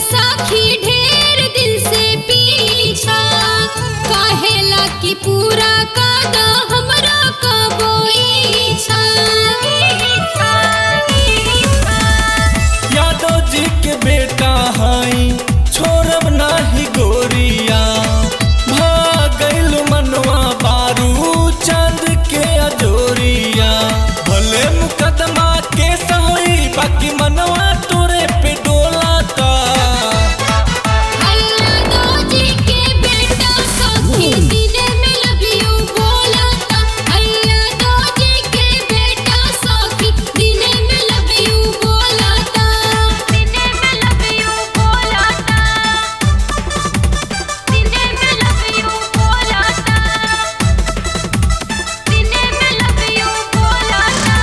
सखी ढेर दिन से पीछा कहेला कि पूरा कद हमरा कबो इच्छा यादव जी के बेटा हई छोड़ब नाही गोरिया भागल मनवा बारू चांद के अजोरिया भले मुकदमा के सही बाकी मनवा तोरे पे डोलाता अल्लाह दो जी के बेटा सखी दिने में लव यू बोलता अल्लाह दो जी के बेटा सखी दिने में लव यू बोलता दिने में लव यू बोलता दिने में लव यू बोलता दिने में लव यू बोलता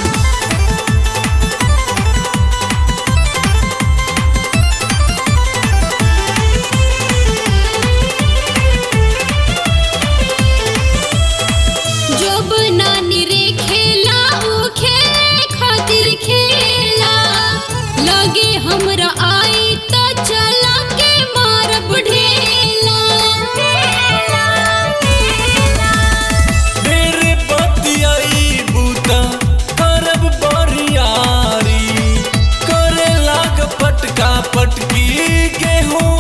जब नानी रे खेला ऊ खेले खातिर खेला लगे हमरा आई त चला के मारब ढेला तेरे बतियाई बूता करब बरियारी करे लाग पटका पटकी गेहूं